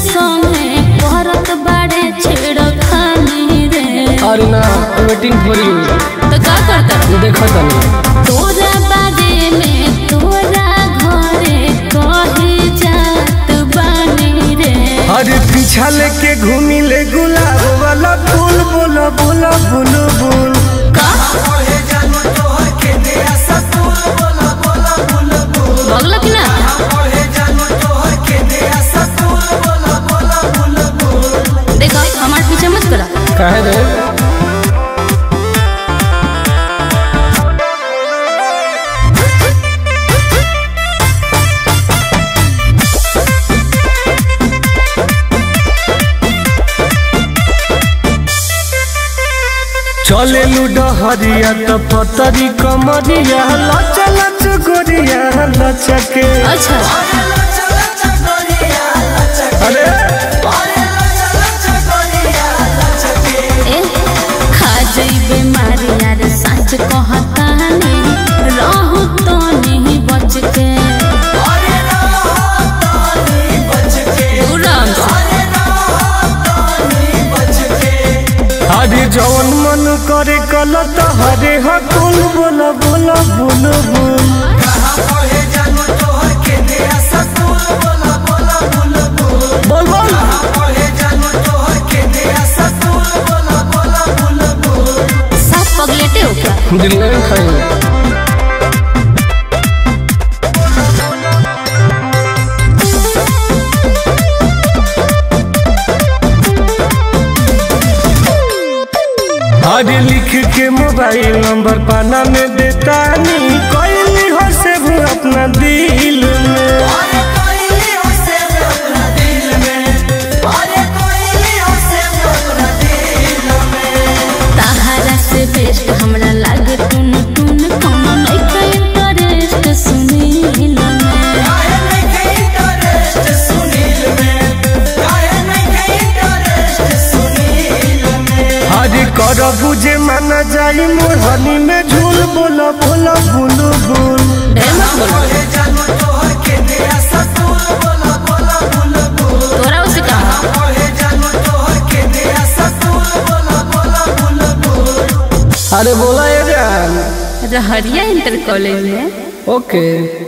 संगे करत बाड़े छेड़खानी रे अरे ना वेटिंग फॉर यू तो का करता देखो तनी तोरा बारे में तोरा घरे कहे जात बानी रे अरे पीछा लेके घूमी ले गुलाब वाला फूल बोला बोला बुल बुल का भगल कि ना देखो हमार पीछे मत करा काहे रे चले लुडहरिया त पतरी कमरिया लच लच गोरिया लचके अच्छा अरे ए खा जइबे मारे यार सच कहतानी रहू तो नहीं बच के दूराम से अरे जवन मन करे कलत हरे हकुल बोला बोला बुल बुल बोल बोल सब पगलेटे हो क्या दिल में खाएंगे अरे लिख के मोबाइल नंबर पाना में देता नी कोई हो से भी अपना दिल में ताहरा से बेस्ट हमरा लागे टुन टुन कोनो नहीं कहीं इंटरेस्ट सुनी में अरे कर बुझे माना जाई मोहनी में झूल बोला बोला बुल बुल ढेर मत बोलो तोरा उसे कहा अरे बोला ये जान रहरिया इंटर कॉलेज में ओके